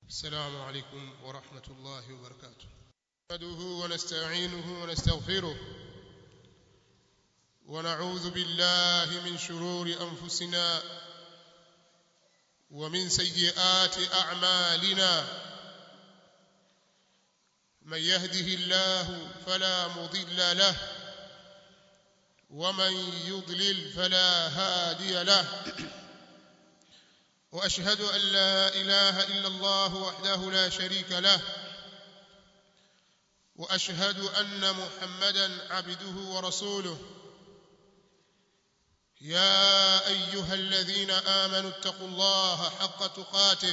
السلام عليكم ورحمة الله وبركاته نحمده ونستعينه ونستغفره ونعوذ بالله من شرور أنفسنا ومن سيئات أعمالنا من يهده الله فلا مضل له ومن يضلل فلا هادي له واشهد ان لا اله الا الله وحده لا شريك له واشهد ان محمدا عبده ورسوله يا ايها الذين امنوا اتقوا الله حق تقاته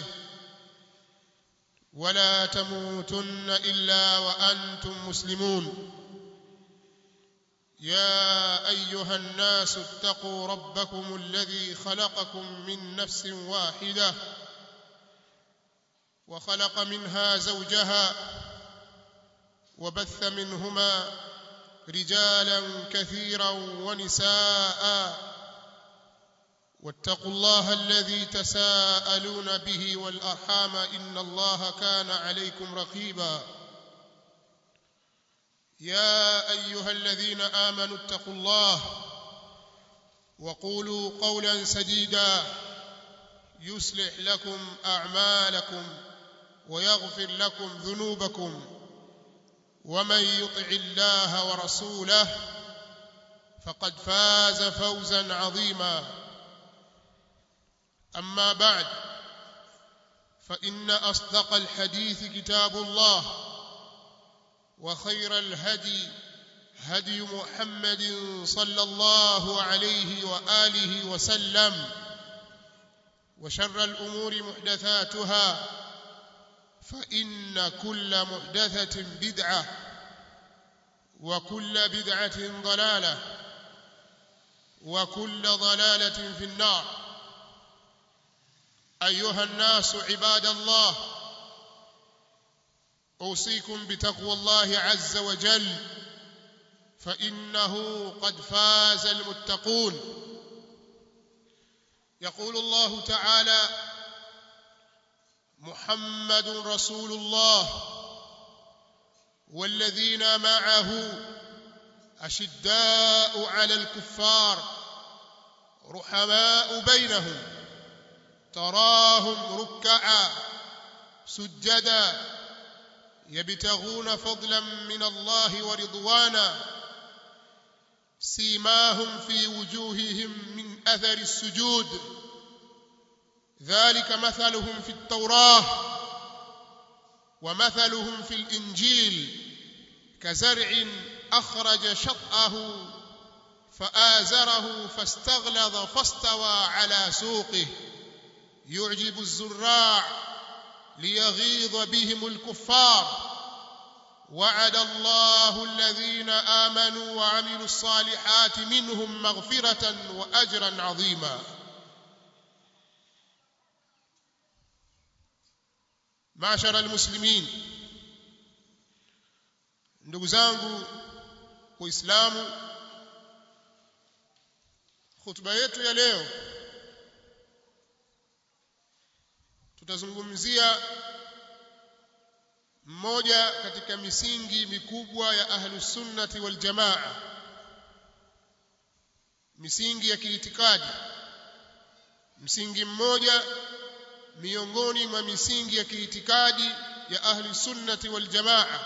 ولا تموتن الا وانتم مسلمون يا ايها الناس اتقوا ربكم الذي خلقكم من نفس واحده وخلق منها زوجها وبث منهما رجالا كثيرا ونساء واتقوا الله الذي تساءلون به والارحام ان الله كان عليكم رقيبا يا ايها الذين امنوا اتقوا الله وقولوا قولا سديدا يصلح لكم اعمالكم ويغفر لكم ذنوبكم ومن يطع الله ورسوله فقد فاز فوزا عظيما اما بعد فان اصدق الحديث كتاب الله وخير الهدي هدي محمد صلى الله عليه واله وسلم وشر الامور محدثاتها فان كل محدثه بدعه وكل بدعه ضلاله وكل ضلاله في النار ايها الناس عباد الله اوصيكم بتقوى الله عز وجل فانه قد فاز المتقون يقول الله تعالى محمد رسول الله والذين معه اشداء على الكفار رحماء بينهم تراهم ركعا سجدا يبتغون فضلا من الله ورضوانا سيماهم في وجوههم من اثر السجود ذلك مثلهم في التوراه ومثلهم في الانجيل كزرع اخرج شطاه فازره فاستغلظ فاستوى على سوقه يعجب الزراع ليغيظ بهم الكفار وعد الله الذين امنوا وعملوا الصالحات منهم مغفره واجرا عظيما معشر المسلمين ndugu zangu waislamu khutba yetu ya leo tutazungumzia mmoja katika misingi mikubwa ya ahlus sunnati wal jamaa misingi ya kiitikadi msingi mmoja miongoni mwa misingi ya kiitikadi ya ahli sunnati wal jamaa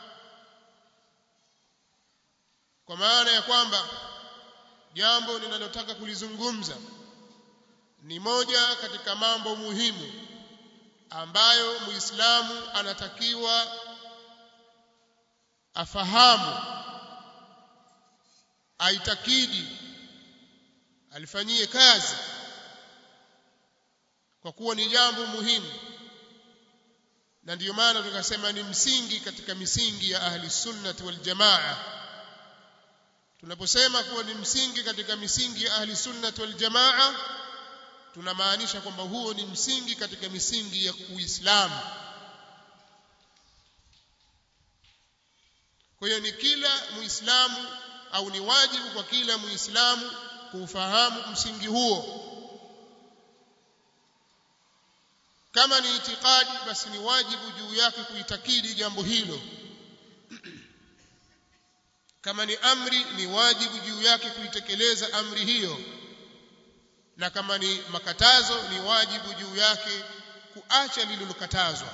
kwa maana ya kwamba jambo ninalotaka kulizungumza ni moja katika mambo muhimu ambayo muislamu anatakiwa afahamu aitakidi alifanyie kazi kwa kuwa ni jambo muhimu na ndiyo maana tukasema ni msingi katika misingi ya ahli sunnati wal jamaa tunaposema kuwa ni msingi katika misingi ya ahli sunnati wal jamaa tunamaanisha kwamba huo ni msingi katika misingi ya Uislamu. Kwa hiyo ni kila Muislamu au ni wajibu kwa kila Muislamu kuufahamu msingi huo kama ni itikadi basi ni wajibu juu yake kuitakidi jambo hilo kama ni amri ni wajibu juu yake kuitekeleza amri hiyo na kama ni makatazo ni wajibu juu yake kuacha lililokatazwa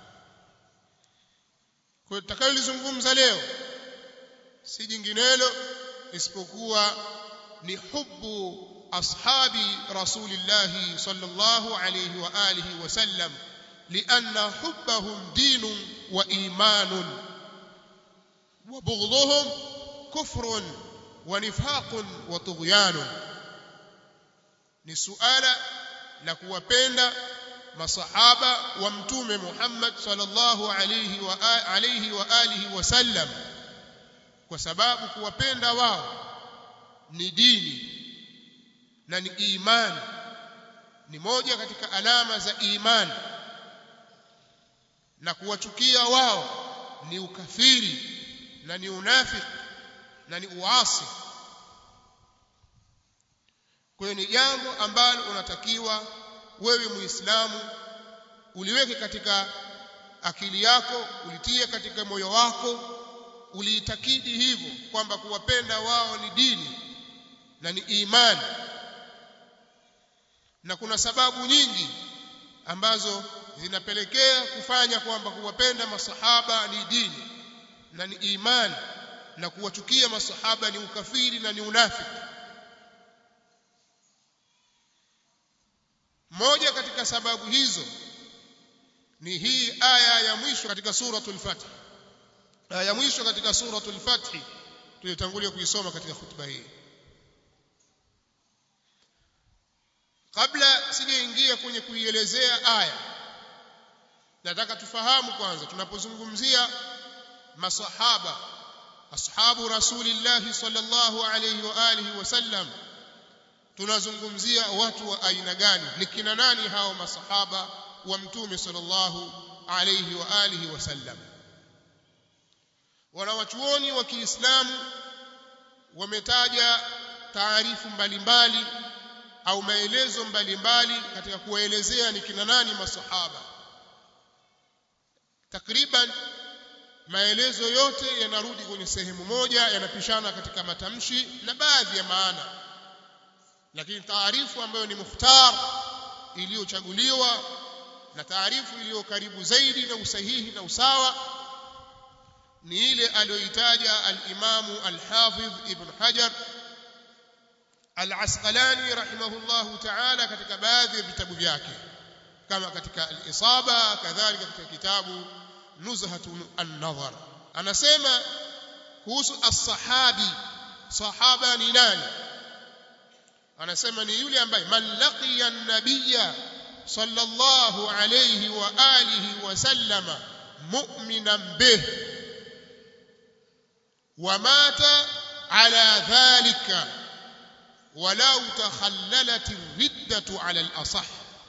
kwa tutakayolizungumza leo si jinginelo isipokuwa ni hubu ashabi rasulillahi sallallahu alayhi wa alihi wasallam lianna hubbahum dinun wa imanun wa bughdhuhum kufrun wa nifaqun wa tughyanun ni suala la kuwapenda masahaba wa mtume Muhammad sallallahu alayhi wa alayhi wa alihi wasallam kwa sababu kuwapenda wao ni dini na ni imani ni moja katika alama za imani na kuwachukia wao ni ukafiri na ni unafiki na ni uasi kwa hiyo ni jambo ambalo unatakiwa wewe muislamu uliweke katika akili yako ulitie katika moyo wako uliitakidi hivyo kwamba kuwapenda wao ni dini na ni imani na kuna sababu nyingi ambazo zinapelekea kufanya kwamba kuwapenda masahaba ni dini na ni imani na kuwachukia masahaba ni ukafiri na ni unafiki moja katika sababu hizo ni hii aya ya mwisho katika suratul fath aya ya mwisho katika suratul fath tuliyotangulia kuisoma katika hutuba hii kabla sijaingia kwenye kuielezea aya nataka tufahamu kwanza tunapozungumzia masahaba ashabu rasulillahi sallallahu alayhi wa alihi wasallam tunazungumzia watu wa aina gani ni kina nani hao masahaba wa mtume sallallahu alayhi wa alihi wasallam wanawachuoni wa Kiislamu wametaja taarifu mbalimbali au maelezo mbalimbali katika kuwaelezea ni kina nani masahaba takriban maelezo yote yanarudi kwenye sehemu moja yanapishana katika matamshi na baadhi ya maana lakini taarifu ambayo ni mukhtar iliyochaguliwa na taarifu iliyo karibu zaidi na usahihi na usawa ni ile aliyoitaja al-Imamu al-Hafidh Ibn Hajar al-Asqalani rahimahullahu ta'ala katika baadhi ya vitabu vyake kama katika al-Isaba kadhalika katika kitabu Nuzhatun an-Nadhar anasema kuhusu as-sahabi sahaba ni nani anasema ni yule ambaye man laqiya an-nabiyya sallallahu alayhi wa alihi wa sallama mu'minan bih wa mata ala dhalika ولو تخللت الردة على الأصح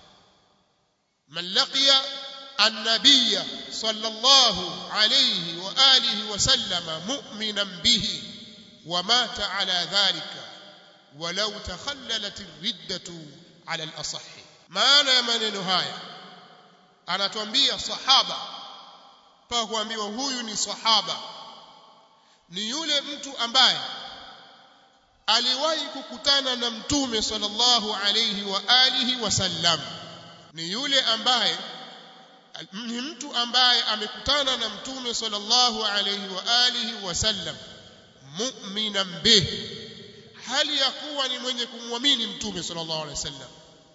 من لقي النبي صلى الله عليه وآله وسلم مؤمنا به ومات على ذلك ولو تخللت الردة على الأصح maana ya maneno haya anatuambia sahaba mpaka kuambiwa huyu ni sahaba ni yule mtu ambaye aliwahi kukutana na mtume sallallahu alayhi wa alihi wasallam ni yule ambaye ni mtu ambaye amekutana na mtume sallallahu alayhi wa alihi wasallam mu'minan bih hali ya kuwa ni mwenye kumwamini mtume sallallahu alayhi wasallam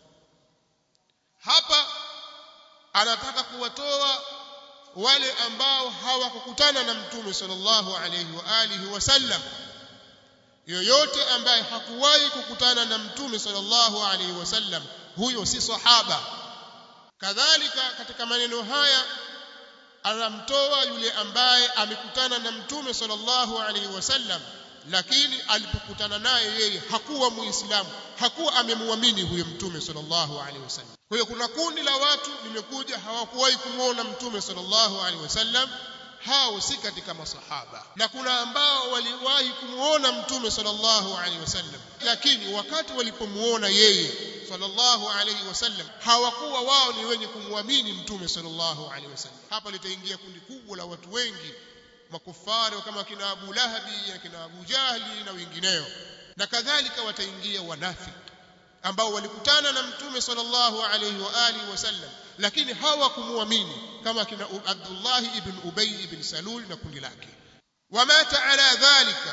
hapa anataka kuwatoa wale ambao hawakukutana na mtume sallallahu alayhi wa alihi wasallam yoyote ambaye hakuwahi kukutana na mtume sallallahu alaihi wasallam huyo si sahaba kadhalika katika maneno haya anamtoa yule ambaye amekutana na mtume sallallahu alaihi wasallam lakini alipokutana naye yeye hakuwa muislamu hakuwa amemwamini huyo mtume sallallahu alaihi wasallam kwa hiyo kuna kundi la watu limekuja hawakuwahi kumwona mtume sallallahu alaihi wasallam hao si katika masahaba na kuna ambao waliwahi kumuona mtume sallallahu alaihi wasallam lakini wakati walipomuona yeye sallallahu alayhi wasallam hawakuwa wao ni wenye kumwamini mtume sallallahu alayhi wasallam hapa litaingia kundi kubwa la watu wengi makufari kama kina Abu Lahabi na kina Abu Jahli na wengineo na kadhalika wataingia wanafiki ambao walikutana na mtume sallallahu alayhi wa alihi wasallam lakini hawakumuamini kama kina Abdullah ibn Ubay ibn Salul na kundi lake wamata ala dhalika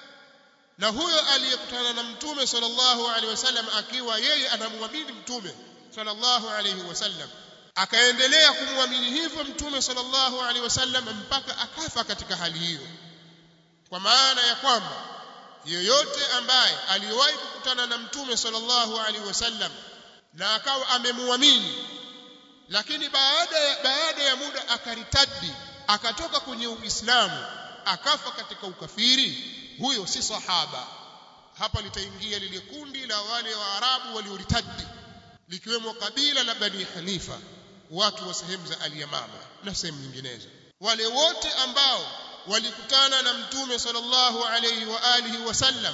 na huyo aliyekutana na mtume sallallahu alaihi wasallam akiwa yeye anamwamini mtume sallallahu alaihi wasallam akaendelea kumwamini hivyo mtume sallallahu alaihi wasallam mpaka akafa katika hali hiyo kwa maana ya kwamba yeyote ambaye aliwahi kukutana na mtume sallallahu alaihi wasallam na akawa amemwamini lakini baada ya, baada ya muda akaritadi akatoka kwenye uislamu akafa katika ukafiri huyo si sahaba hapa litaingia lile kundi la wale waarabu walioritadi likiwemo kabila la bani hanifa watu wa sehemu za al-yamama na sehemu nyinginezo wale wote ambao walikutana na mtume sallallahu alayhi wa alihi wasallam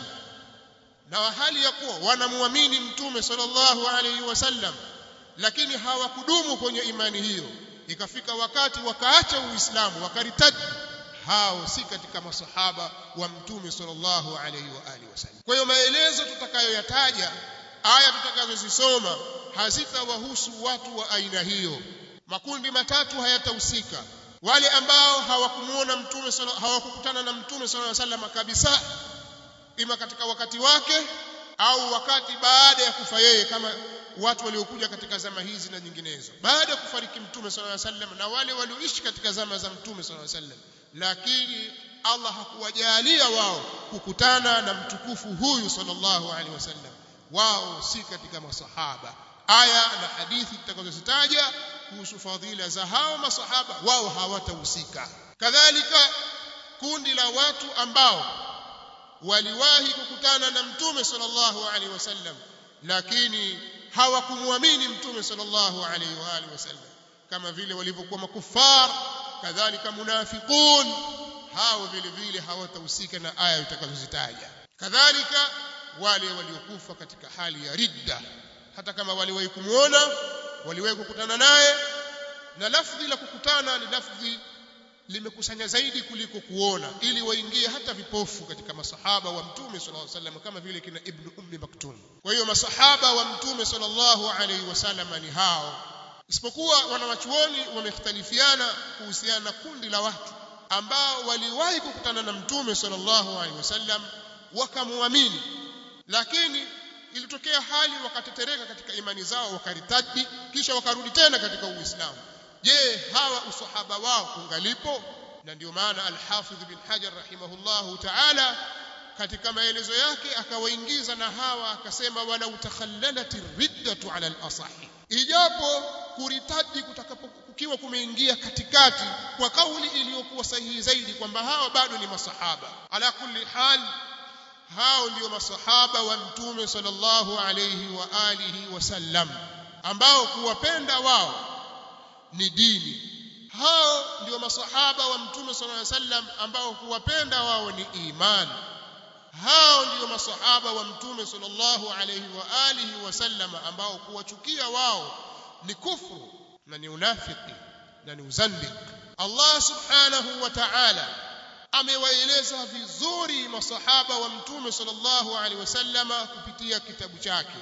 na hali ya kuwa wanamwamini mtume sallallahu alayhi wasallam lakini hawakudumu kwenye imani hiyo ikafika wakati wakaacha uislamu wakaritadi hao si katika masahaba wa mtume sallallahu alayhi wa alihi wasallam kwa hiyo maelezo tutakayoyataja aya tutakazozisoma hazitawahusu watu wa aina hiyo makundi matatu hayatahusika wale ambao hawakumuona mtume hawakukutana na mtume sallallahu alayhi wasallam kabisa ima katika wakati wake au wakati baada ya kufa yeye kama watu waliokuja katika zama hizi na nyinginezo baada ya kufariki mtume sallallahu alayhi wasallam na wale walioishi katika zama za mtume sallallahu alayhi wasallam lakini Allah hakuwajalia wao kukutana na mtukufu huyu sallallahu alaihi wasallam wao si katika masahaba aya na hadithi tutakazozitaja kuhusu fadhila za hao masahaba wao hawatahusika kadhalika kundi la watu ambao waliwahi kukutana na mtume sallallahu alaihi wasallam lakini hawakumwamini mtume sallallahu alaihi wa alihi wasallam kama vile walivyokuwa makufar kadhalika munafiqun hao vile vile hawatahusika na aya utakazozitaja kadhalika wale waliokufa katika hali ya ridda hata kama waliwahi kumuona waliwahi kukutana naye na lafdhi la kukutana ni lafdhi limekusanya zaidi kuliko kuona ili waingie hata vipofu katika masahaba wa mtume sallallahu alaihi wasallam kama vile kina ibn ummi maktum kwa hiyo masahaba wa mtume sallallahu alaihi wasallam ni hao isipokuwa wanawachuoni wamekhtalifiana kuhusiana na kundi la watu ambao waliwahi kukutana na mtume sallallahu alaihi wasallam wakamwamini lakini ilitokea hali wakatetereka katika imani zao wakaritadi kisha wakarudi tena katika uislamu je hawa usahaba wao ungalipo na ndio maana al-Hafidh bin Hajar rahimahullahu ta'ala katika maelezo yake akawaingiza na hawa akasema wala utakhallalati riddatu ala al-asahi ijapo kuritadi kutakapokukiwa kumeingia katikati kwa kauli iliyokuwa sahihi zaidi kwamba hawa bado ni masahaba ala kulli hal hao ndio masahaba wa mtume sallallahu alayhi wa alihi wasallam ambao kuwapenda wao ni dini hao ndio masahaba wa mtume sallallahu alayhi wasallam ambao kuwapenda wao ni imani hao ndio masahaba wa mtume sallallahu alayhi wa alihi wasallam ambao kuwachukia wao ni kufru na ni unafiki na ni uzandik Allah subhanahu wa ta'ala amewaeleza vizuri masahaba wa mtume sallallahu alaihi wasallama kupitia kitabu chake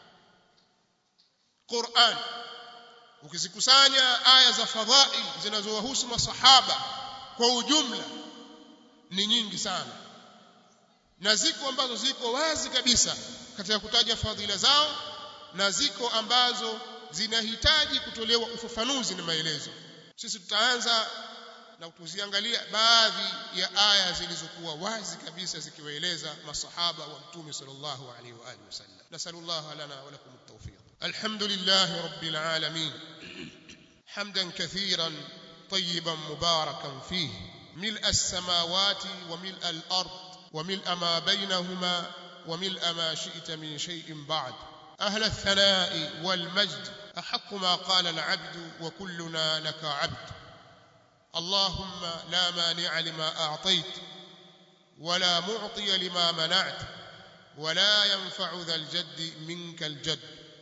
Qur'an ukizikusanya aya za fadhail zinazowahusu masahaba kwa ujumla ni nyingi sana na ziko ambazo ziko wazi kabisa katika kutaja fadhila zao na ziko ambazo zinahitaji kutolewa ufafanuzi na maelezo sisi tutaanza na kuziangalia baadhi ya aya zilizokuwa wazi kabisa zikiwaeleza masahaba wa mtume sallallahu alaihi wa alihi wasallam nasallallahu lana wa lakum at-tawfiq alhamdulillah rabbil alamin hamdan kathiran طيبا مباركا فيه ملء السماوات وملء الارض وملء ما بينهما وملء ما شئت من شيء بعد اهل الثناء والمجد احق ما قال العبد وكلنا لك عبد اللهم لا مانع لما اعطيت ولا معطي لما منعت ولا ينفع ذا الجد منك الجد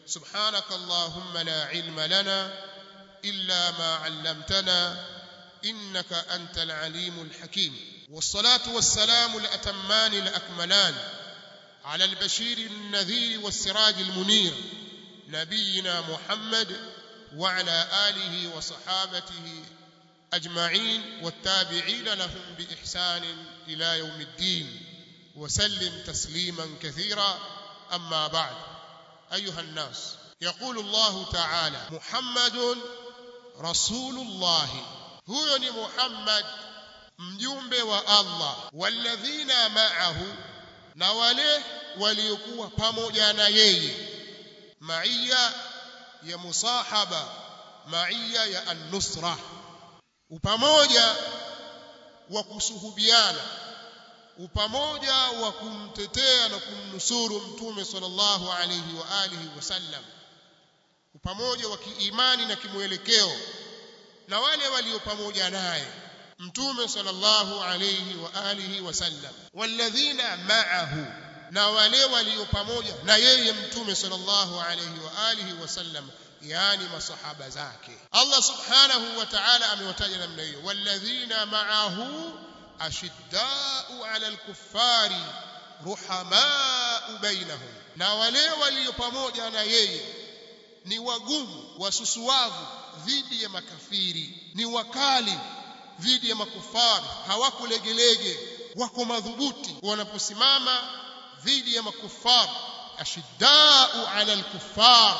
subhanaka allahumma la ilma lana illa ma 'allamtana innaka antal alimul hakim والصلاه والسلام الاتمان الاكملان على البشير النذير والسراج المنير نبينا محمد وعلى اله وصحابته اجمعين والتابعين لهم باحسان الى يوم الدين وسلم تسليما كثيرا اما بعد ايها الناس يقول الله تعالى محمد رسول الله هو محمد mjumbe wa Allah walladhina ma'ahu na wale waliokuwa pamoja na yeye maiya ya musahaba maiya ya an-nusra upamoja wa kusuhubiana upamoja wa kumtetea na kumnusuru mtume sallallahu alayhi wa alihi wasallam upamoja wa kiimani na kimwelekeo na wale walio pamoja naye mtume sallallahu alayhi wa alihi wasallam walladhina ma'ahu na wale walio pamoja na yeye mtume sallallahu alayhi wa alihi wasallam yani masahaba zake Allah subhanahu wa ta'ala amewataja namna hiyo walladhina ma'ahu ashidda'u 'ala al-kuffari ruhama'u bainahum na wale walio pamoja na yeye ni wagumu wasusuavu dhidi ya makafiri ni wakali dhidi ya makufari hawakulegelege wako madhubuti wanaposimama dhidi ya makufari ashiddau ala alkuffar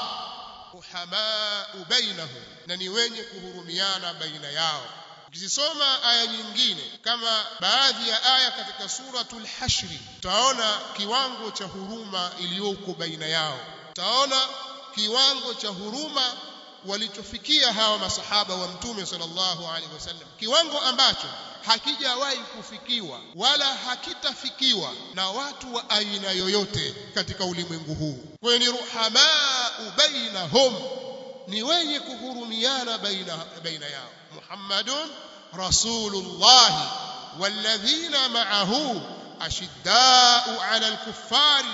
ruhamau bainahum na ni wenye kuhurumiana baina yao ukizisoma aya nyingine kama baadhi ya aya katika suratul hashri utaona kiwango cha huruma iliyoko baina yao utaona kiwango cha huruma walichofikia hawa masahaba wa mtume sallallahu alaihi wasallam kiwango ambacho hakijawahi kufikiwa wala hakitafikiwa na watu wa aina yoyote katika ulimwengu huu kwa ni ruhamau bainahum ni wenye kuhurumiana baina baina yao muhammadun rasulullah walladhina ma'ahu ashiddau 'ala al-kuffari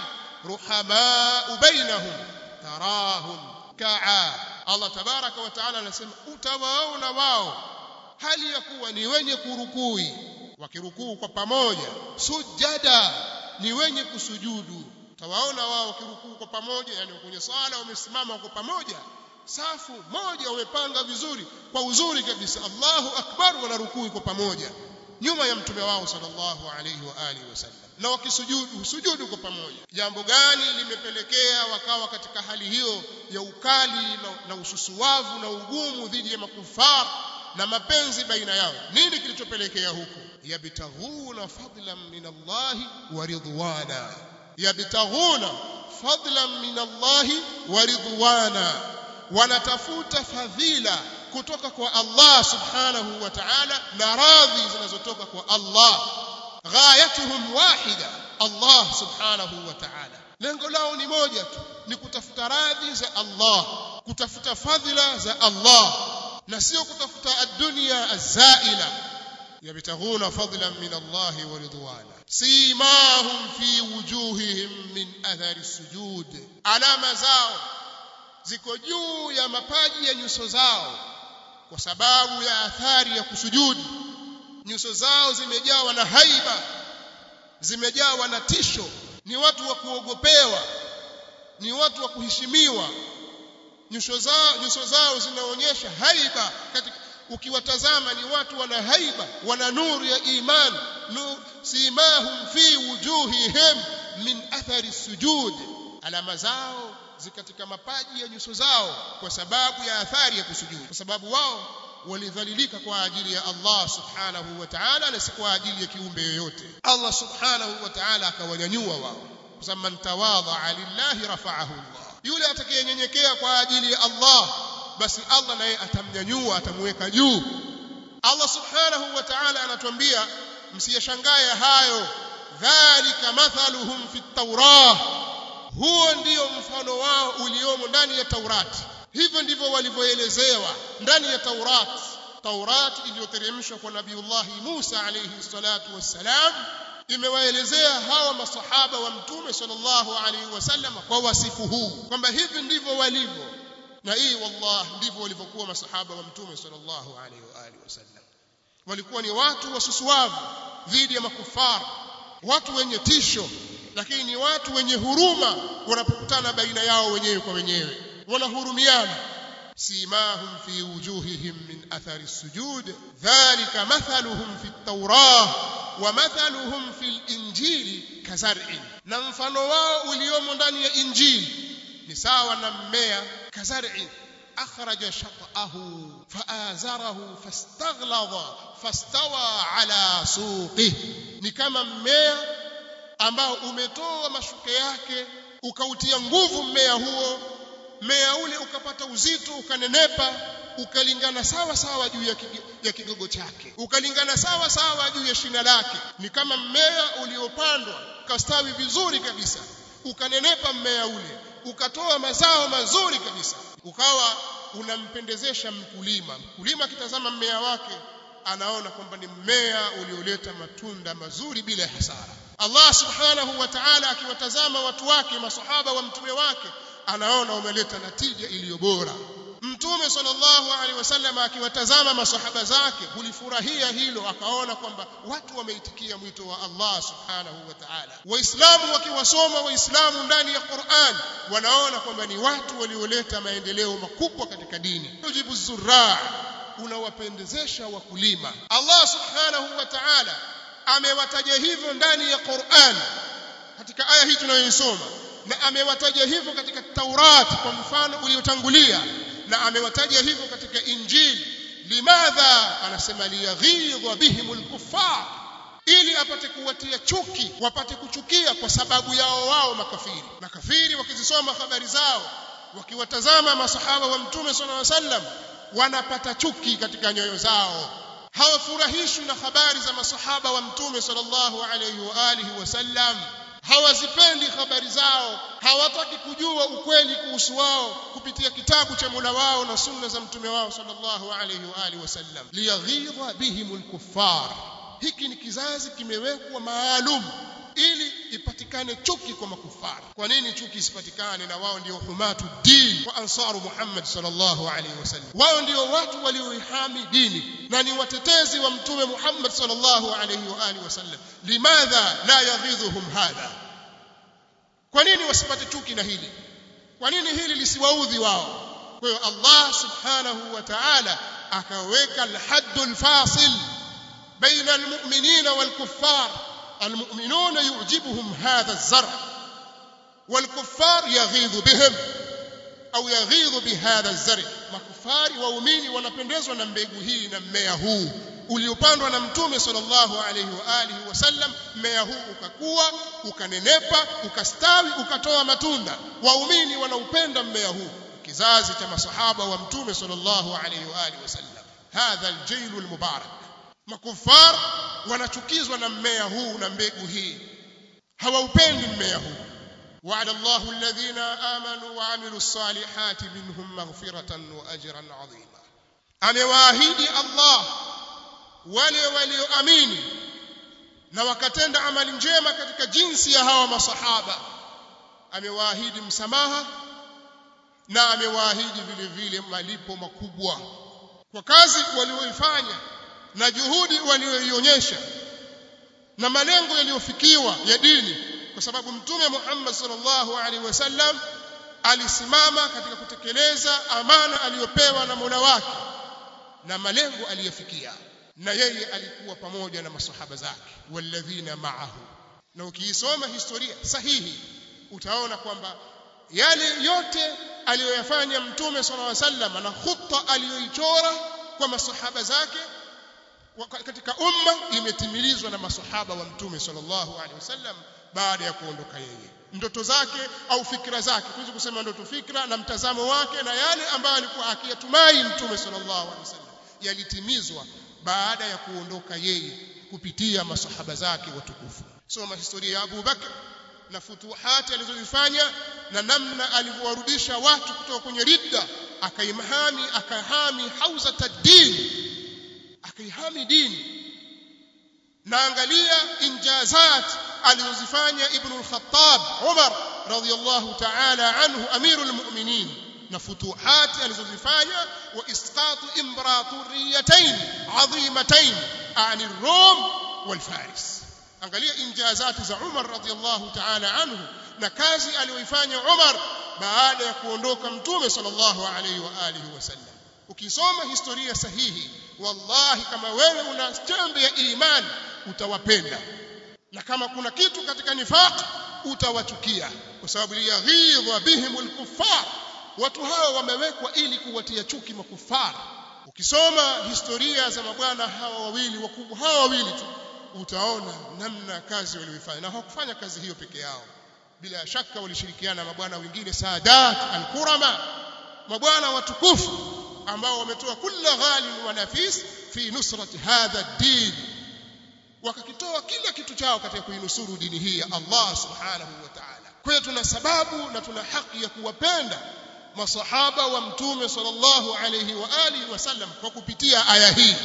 ruhamau bainahum tarahum ka'a Allah tabaraka wa taala anasema utawaona wao hali ya kuwa ni wenye kurukui wakirukuu kwa pamoja sujada ni wenye kusujudu utawaona wao wakirukuu kwa pamoja yani kwenye sala wamesimama kwa pamoja safu moja wamepanga vizuri kwa uzuri kabisa Allahu akbar wanarukuu kwa pamoja nyuma ya mtume wao sallallahu alayhi wa alihi wasallam na wakisujudu sujudu kwa pamoja jambo gani limepelekea wakawa katika hali hiyo ya ukali na, na ususuwavu na ugumu dhidi ya makufar na mapenzi baina yao nini kilichopelekea huko yabtaghuna fadlan min Allah wa ridwana yabtaghuna fadlan min Allah wa ridwana wanatafuta fadhila kutoka kwa Allah subhanahu wa ta'ala na radhi zinazotoka kwa Allah ghayatuhum wahida Allah subhanahu wa ta'ala lengo lao ni moja tu ni kutafuta radhi za Allah kutafuta fadhila za Allah na sio kutafuta ad-dunya az-zaila yabtaghuna fadlan min Allah wa ridwana simahum fi wujuhihim min athari sujud alama zao ziko juu ya mapaji ya nyuso zao kwa sababu ya athari ya kusujudu nyuso zao zimejawa na haiba zimejawa na tisho ni watu wa kuogopewa ni watu wa kuheshimiwa nyuso zao nyuso zao zinaonyesha haiba katika ukiwatazama ni watu wana haiba wana nuru ya iman nu, simahum fi wujuhihim min athari sujud alama zao zi katika mapaji ya nyuso zao kwa sababu ya athari ya kusujudu kwa sababu wao walidhalilika kwa ajili ya Allah subhanahu wa ta'ala na si kwa ajili ya kiumbe yoyote Allah subhanahu wa ta'ala akawanyanyua wao kwa sababu man tawadha lillahi rafa'ahu Allah yule atakayenyenyekea kwa ajili ya Allah basi Allah naye atamnyanyua atamweka juu Allah subhanahu wa ta'ala anatuambia msiyashangae hayo dhalika mathaluhum fi at-taurah huo ndio mfano wao uliomo ndani ya Taurati hivyo ndivyo walivyoelezewa ndani ya Taurati Taurati iliyoteremshwa kwa Nabiiullah Musa alayhi salatu wassalam imewaelezea hawa masahaba wa mtume sallallahu alaihi wasallam kwa wasifu huu kwamba hivi ndivyo walivyo na hii wallah ndivyo walivyokuwa masahaba wa mtume sallallahu alaihi wa alihi wasallam walikuwa ni watu wasusuavu dhidi ya makufara watu wenye tisho lakini ni watu wenye huruma wanapokutana baina yao wenyewe kwa wenyewe wanahurumiana سيماهم في وجوههم من أثر السجود ذلك مثلهم في التوراة ومثلهم في الإنجيل كزرع نمفن واو اليوم داني إنجيل نساوى نميا كزرع أخرج شطأه فآزره فاستغلظ فاستوى على سوقه نكما mmea ambao umetoa mashuke yake ukautia nguvu mmea huo mmea ule ukapata uzito ukanenepa ukalingana sawa sawa juu ya, kig ya kigogo chake ukalingana sawa sawa juu ya shina lake ni kama mmea uliopandwa ukastawi vizuri kabisa ukanenepa mmea ule ukatoa mazao mazuri kabisa ukawa unampendezesha mkulima mkulima akitazama mmea wake anaona kwamba ni mmea ulioleta matunda mazuri bila hasara Allah subhanahu wa ta'ala akiwatazama watu wake masahaba wa mtume wake anaona umeleta natija iliyo bora mtume sallallahu alaihi wasallam akiwatazama masahaba zake hulifurahia hilo akaona kwamba watu wameitikia mwito wa Allah subhanahu wa ta'ala waislamu wakiwasoma waislamu ndani ya Qur'an wanaona kwamba ni watu walioleta maendeleo makubwa katika dini tujibu zurra unawapendezesha wakulima Allah subhanahu wa ta'ala amewataja hivyo ndani ya Qur'an katika aya hii tunayoisoma na amewataja hivyo katika Taurat kwa mfano uliotangulia na amewataja hivyo katika Injili limadha anasema liyaghidha bihimul kuffar ili apate kuwatia chuki wapate kuchukia kwa sababu yao wao makafiri makafiri wakizisoma habari zao wakiwatazama masahaba wa mtume sallallahu alaihi wasallam wanapata chuki katika nyoyo zao hawafurahishwi na habari za masahaba wa mtume sallallahu alaihi wa alihi wasallam hawazipendi habari zao hawataki kujua ukweli kuhusu wao kupitia kitabu cha Mola wao na sunna za mtume wao sallallahu alaihi wa alihi wasallam liyaghidha bihimul kuffar hiki ni kizazi kimewekwa maalum ili ipatikane chuki kwa makufara kwa nini chuki isipatikane na wao ndio humatu din wa ansaru Muhammad sallallahu alaihi wasallam wao ndio watu walioihami dini na ni watetezi wa mtume Muhammad sallallahu alaihi wa alihi wasallam limadha la yaghidhuhum hadha kwa nini wasipate chuki na hili kwa nini hili lisiwaudhi wao kwa hiyo Allah subhanahu wa ta'ala akaweka al-haddul fasil baina al-mu'minina wal-kuffar المؤمنون يعجبهم هذا الزرع والكفار يغيظ بهم au yaghidhu bihadha zari makufari waumini wanapendezwa na mbegu hii na mmea huu uliopandwa na mtume sallallahu alaihi wa alihi wasallam mmea huu ukakua ukanenepa ukastawi ukatoa matunda waumini wanaupenda mmea huu kizazi cha masahaba wa mtume sallallahu alaihi wa alihi wasallam hadha aljailu almubarak makufar wanachukizwa na mmea huu na mbegu hii hawaupendi mmea huu وعد الله الذين آمنوا وعملوا الصالحات منهم مغفرة وأجرا عظيما amewaahidi Allah wale walioamini na wakatenda amali njema katika jinsi ya hawa masahaba amewaahidi msamaha na amewaahidi vile vile malipo makubwa kwa kazi walioifanya na juhudi walioionyesha na malengo yaliyofikiwa ya dini kwa sababu mtume Muhammad sallallahu alaihi wasallam alisimama katika kutekeleza amana aliyopewa na Mola wake na malengo aliyofikia na yeye alikuwa pamoja na masahaba zake walladhina ma'ahu na ukiisoma historia sahihi utaona kwamba yale yote aliyoyafanya mtume sallallahu alaihi wasallam na khutta aliyoichora kwa masahaba zake katika umma imetimilizwa na masahaba wa mtume sallallahu alaihi wasallam baada ya kuondoka yeye ndoto zake au fikra zake tuweze kusema ndoto fikra na mtazamo wake na yale ambayo alikuwa akiyatumai mtume sallallahu alaihi wasallam yalitimizwa baada ya kuondoka yeye kupitia masahaba zake watukufu soma historia ya Abu Bakr na futuhati alizozifanya na namna alivyowarudisha watu kutoka kwenye ridda akaimhami akahami hauza tadini akaihami dini na angalia injazat alizozifanya ibn al-Khattab Umar radiyallahu ta'ala anhu amirul mu'minin na futuhat alizozifanya wa isqatu imperatoriyatayn adhimatayn ani Rom wal Faris angalia injazati za Umar radiyallahu ta'ala anhu na kazi aliyoifanya Umar baada ya kuondoka mtume sallallahu alayhi wa alihi wasallam ukisoma historia sahihi wallahi kama wewe una chembe ya imani utawapenda na kama kuna kitu katika nifaq utawachukia kwa sababu yaghidha bihim alkuffar watu hawa wamewekwa ili kuwatia chuki makufara ukisoma historia za mabwana hawa wawili wakubwa hawa wawili tu utaona namna kazi walioifanya na hawakufanya kazi hiyo peke yao bila shaka walishirikiana na mabwana wengine Sadat al-Kurama mabwana watukufu ambao wametoa kila ghalin wa nafis fi nusrati hadha ad-din wakakitoa kila kitu chao katika kuinusuru dini hii ya Allah subhanahu wa ta'ala kwa hiyo tuna sababu na tuna haki ya kuwapenda masahaba wa mtume sallallahu alayhi wa alihi wasallam kwa kupitia aya hii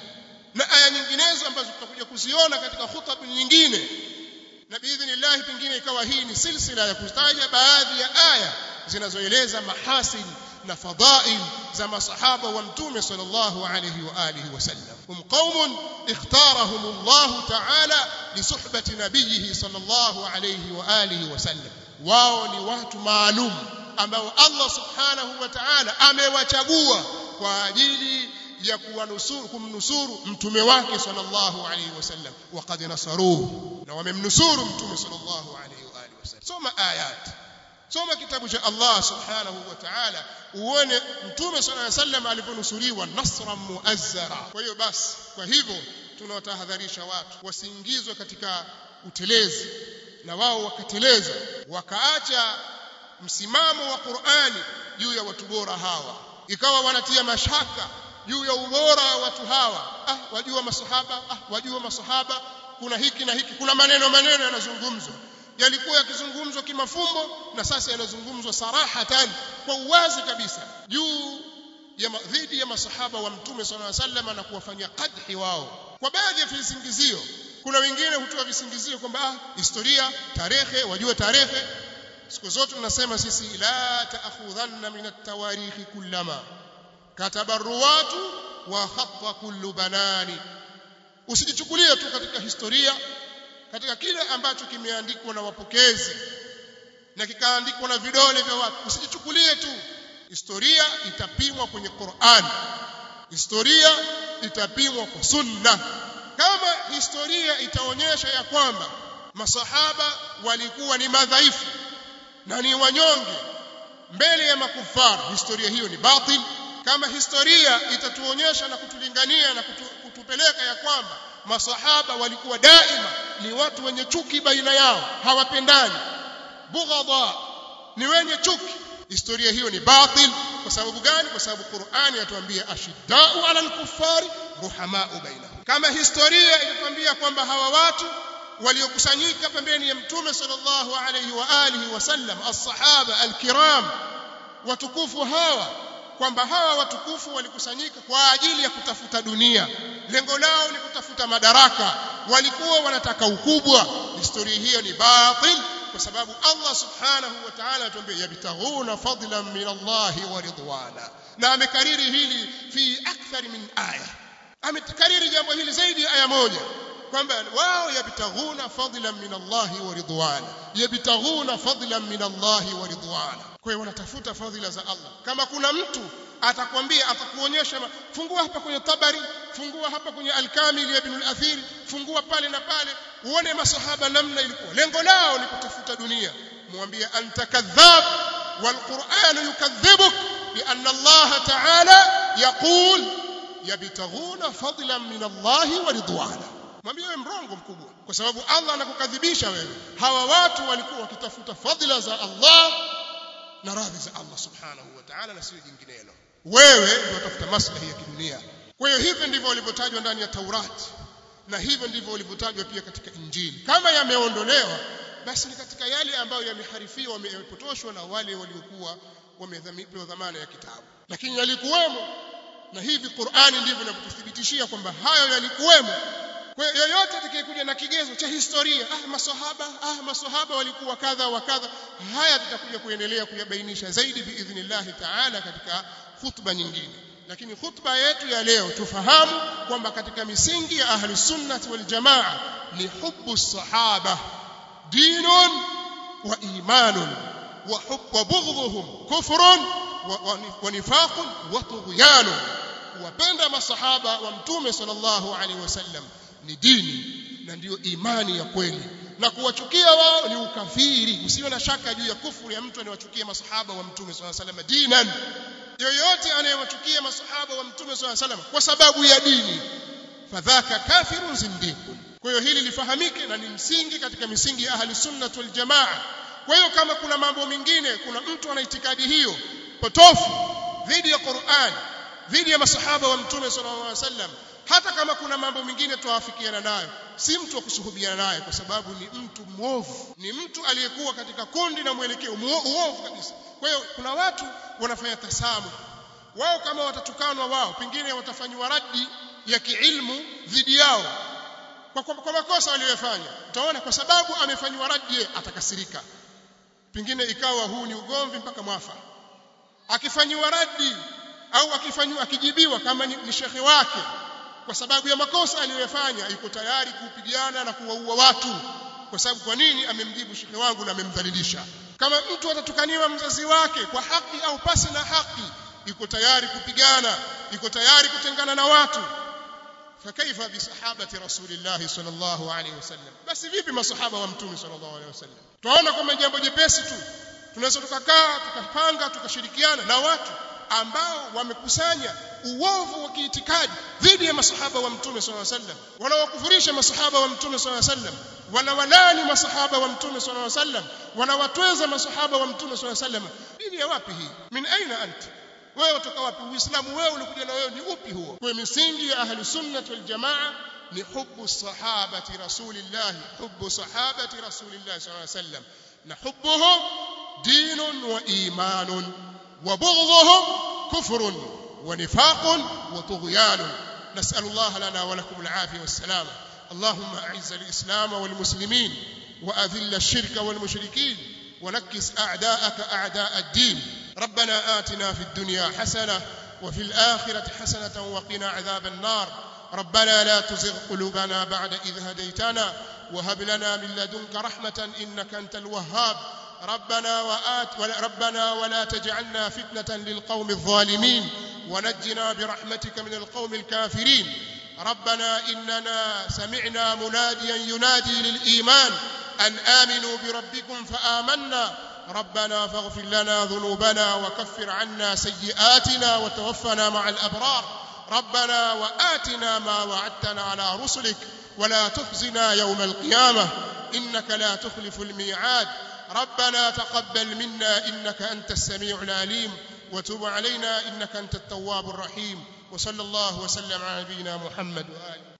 na aya nyinginezo ambazo tutakuja kuziona katika khutba nyingine na biidhnillah pengine ikawa hii ni silsila ya kutaja baadhi ya aya zinazoeleza mahasin na fadhail za masahaba wa mtume sallallahu alayhi wa alihi wasallam hum qaumun ikhtarahum Allah ta'ala li suhbati nabiyhi sallallahu alayhi wa alihi wasallam wao ni watu maalum ambao Allah subhanahu wa ta'ala amewachagua kwa ajili ya kuwanusuru kumnusuru mtume wake sallallahu alayhi wasallam waqad nasaruhu na wamemnusuru mtume sallallahu alayhi wa alihi wasallam soma ayat soma kitabu cha Allah subhanahu wa ta'ala uone mtume sallallahu alayhi wasallam aliponusuriwa nasran muazzara kwa hiyo basi kwa hivyo tunawatahadharisha watu wasiingizwe katika utelezi na wao wakateleza wakaacha msimamo wa Qur'ani juu ya watu bora hawa ikawa wanatia mashaka juu ya ubora wa watu hawa ah wajua masahaba ah wajua masahaba kuna hiki na hiki kuna maneno maneno yanazungumzwa yalikuwa yakizungumzwa kimafumbo na sasa yanazungumzwa sarahatan kwa uwazi kabisa juu ya dhidi ya masahaba wa mtume sallallahu alaihi wasallam na kuwafanyia qadhi wao kwa baadhi ya visingizio kuna wengine hutoa visingizio kwamba ah historia tarehe wajua tarehe siku zote tunasema sisi la taakhudhanna min at-tawarikh kullama kataba ruwatu wa khatta kullu banani usijichukulie tu katika historia katika kile ambacho kimeandikwa na wapokezi na kikaandikwa na vidole vya watu usijichukulie tu historia itapimwa kwenye Qur'an historia itapimwa kwa sunna kama historia itaonyesha ya kwamba masahaba walikuwa ni madhaifu na ni wanyonge mbele ya makufara historia hiyo ni batil kama historia itatuonyesha na kutulingania na kutu, kutupeleka ya kwamba masahaba walikuwa daima ni watu wenye chuki baina yao hawapendani bughadha ni wenye chuki historia hiyo ni batil kwa sababu gani kwa sababu Qur'ani inatuambia ashiddau ala al-kuffari ruhamau bainahum kama historia inatuambia kwamba hawa watu waliokusanyika pembeni ya mtume sallallahu alayhi wa alihi wasallam as-sahaba al-kiram watukufu hawa kwamba hawa watukufu walikusanyika kwa ajili ya kutafuta dunia lengo lao ni kutafuta madaraka walikuwa wanataka ukubwa historia hiyo ni batil kwa sababu Allah subhanahu wa ta'ala atuambia yabtaghuna fadlan min Allah wa ridwana na amekariri hili fi akthar min aya amekariri jambo hili zaidi ya aya moja kwamba wao yabtaghuna fadlan min Allah wa ridwana yabtaghuna fadlan min Allah wa ridwana kwa hiyo wanatafuta fadhila za Allah kama kuna mtu atakwambia atakuonyesha fungua hapa kwenye tabari fungua hapa kwenye al-kamil ibn al-athir fungua pale na pale uone masahaba namna ilikuwa lengo lao ni kutafuta dunia mwambie anta kadhab والقرآن يكذبك لأن الله تعالى يقول يبتغون فضلا من الله ورضوانا mwambie wewe mrongo mkubwa kwa sababu Allah anakukadhibisha wewe hawa watu walikuwa wakitafuta fadhila za Allah na radhi za Allah subhanahu wa ta'ala na sio jinginelo wewe ndio utafuta maslahi ya kidunia kwa hiyo hivi ndivyo walivyotajwa ndani ya Taurati na hivyo ndivyo walivyotajwa pia katika Injili kama yameondolewa basi ni katika yale ambayo yameharifiwa yamepotoshwa na wale waliokuwa wamepewa dhamana ya kitabu lakini yalikuwemo na hivi Qur'ani ndivyo inavyotuthibitishia kwamba hayo yalikuwemo kwa hiyo yoyote atakayekuja na kigezo cha historia ah maswahaba ah maswahaba walikuwa kadha wa kadha haya tutakuja kuendelea kuyabainisha zaidi biidhnillahi taala katika khutba nyingine lakini khutba yetu ya leo tufahamu kwamba katika misingi ya ahli sunnah wal jamaa ni hubbu sahaba dinun wa imanun wa hubb wa bughdhuhum kufrun wa nifaqun wa tughyanun kuwapenda masahaba wa mtume sallallahu alaihi wasallam ni dini na ndiyo imani ya kweli na kuwachukia wao ni ukafiri usiwe na shaka juu ya kufuru ya mtu anayewachukia masahaba wa mtume sallallahu alaihi wasallam dinan yoyote anayewachukia masahaba wa mtume sallallahu alaihi wasallam kwa sababu ya dini fadhaka kafirun zindikun kwa hiyo hili lifahamike na ni msingi katika misingi ya ahli sunnah wal jamaa kwa hiyo kama kuna mambo mengine kuna mtu ana itikadi hiyo potofu dhidi ya Qur'an dhidi ya masahaba wa mtume sallallahu alaihi wasallam hata kama kuna mambo mengine tuafikiana nayo si mtu wa kusuhubiana naye kwa sababu ni mtu mwovu ni mtu aliyekuwa katika kundi na mwelekeo uovu kabisa kwa hiyo kuna watu wanafanya tasamu wao kama watatukanwa wao pengine watafanywa radi ya kiilmu dhidi yao kwa, kwa, kwa makosa waliyofanya utaona kwa sababu amefanywa radi atakasirika pengine ikawa huu ni ugomvi mpaka mwafa akifanywa radi au akifanywa akijibiwa kama ni, ni shekhe wake kwa sababu ya makosa aliyofanya yuko tayari kupigana na kuwaua watu kwa sababu kwa nini amemjibu shekhe wangu na amemdhalilisha kama mtu atatukaniwa mzazi wake kwa haki au pasi na haki yuko tayari kupigana yuko tayari kutengana na watu فكيف بصحابه رسول الله صلى الله عليه وسلم بس vipi masahaba wa mtume sallallahu alaihi wasallam tunaona kama jambo jepesi tu tunaweza tukakaa tukapanga tukashirikiana na watu ambao wamekusanya uovu wa kiitikadi dhidi ya masahaba wa mtume sallallahu alaihi wasallam wanawakufurisha masahaba wa mtume sallallahu alaihi wasallam wanawalani masahaba wa mtume sallallahu alaihi wasallam wanawatweza masahaba wa mtume sallallahu alaihi wasallam dini ya wapi hii min aina anti wewe kutoka wapi uislamu wewe ulikuja na wewe ni upi huo kwa misingi ya ahli sunnah wal jamaa ni hubbu sahabati rasulillah hubbu sahabati rasulillah sallallahu alaihi wasallam na hubbuhum dinun wa imanun wa bughdhuhum kufrun wa nifaqun wa tughyanun نسأل الله لنا ولكم العافية والسلامة اللهم أعز الإسلام والمسلمين وأذل الشرك والمشركين ونكس أعداءك أعداء الدين ربنا آتنا في الدنيا حسنة وفي الآخرة حسنة وقنا عذاب النار ربنا لا تزغ قلوبنا بعد إذ هديتنا وهب لنا من لدنك رحمة إنك أنت الوهاب ربنا وآت ربنا ولا تجعلنا فتنة للقوم الظالمين ونجنا برحمتك من القوم الكافرين ربنا إننا سمعنا مناديا ينادي للإيمان أن آمنوا بربكم فآمنا ربنا فاغفر لنا ذنوبنا وكفر عنا سيئاتنا وتوفنا مع الأبرار ربنا وآتنا ما وعدتنا على رسلك ولا تخزنا يوم القيامة إنك لا تخلف الميعاد ربنا تقبل منا إنك أنت السميع العليم وتب علينا إنك أنت التواب الرحيم وصلى الله وسلم على نبينا محمد وآله